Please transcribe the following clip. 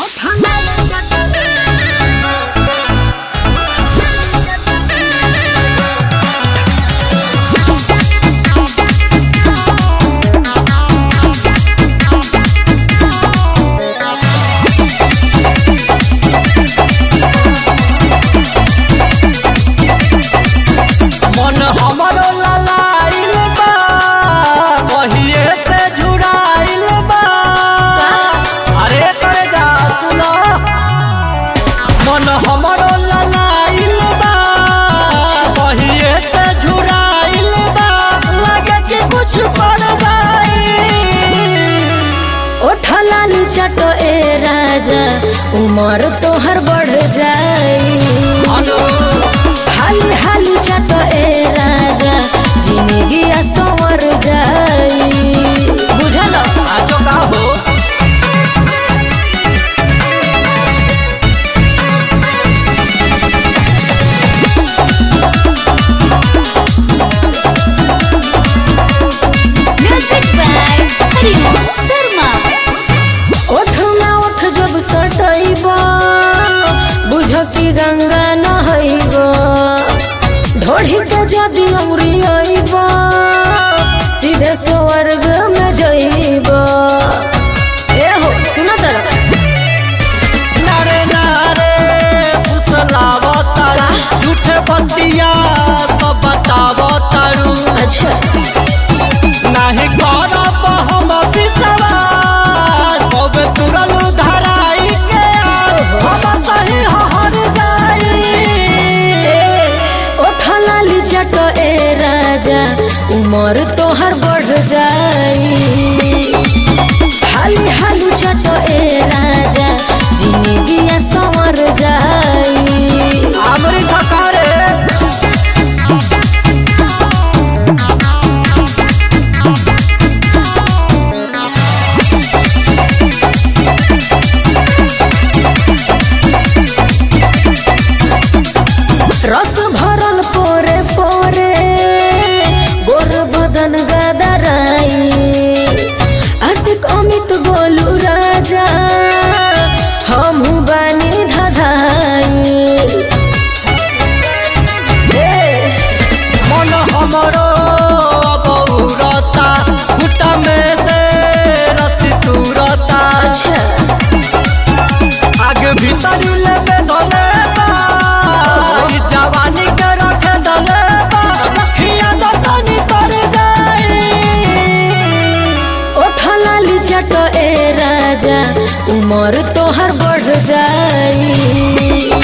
मन हमरो ललाइल बा कहिए से झुराइल बा अरे कर जा सुनो मन हमरो ललाइल बा कहिए से झुराइल बा लगे कि कुछ कर जाई ओठलाली चटो ए राजा उमर तोहर बढ़ जाई अनु हाली हाली चटो ए राजा जिंदगी संवर जाई बुझल आजो का हो Music by Hariom Sharma. ओठ ना ओठ जब सटैब बुझ कि गंगा नहैब ढोढ़ी के जदि उड़ियब सीधे स्वर्ग में जइब ए हो सुना तरह नारे नारे फुसलावता झूठे बतिया तो बतावतारू अच्छा नाही करब हम विश्वास कबे तुरलू धराई के हम सही हर जाई ओठलाली चट ए राजा उमर तोहर बढ़ जाई हाली हाली चट ए राजा जिंदगी संवर जाई हमरी खकारे रस भरल पोरे पोरे गोर बदन गदराई आशिक अमित गोलू राजा हमहू बानी धधाई ए, मन हमरो बहुरता खुटा में से रसी तुरता अच्छा आगे भीतर लेबे धले बा ई जवानी के रखे धले बा हिया दतनी तर जाई ओठलाली चट ए राजा उमर तोहर बढ़ जाई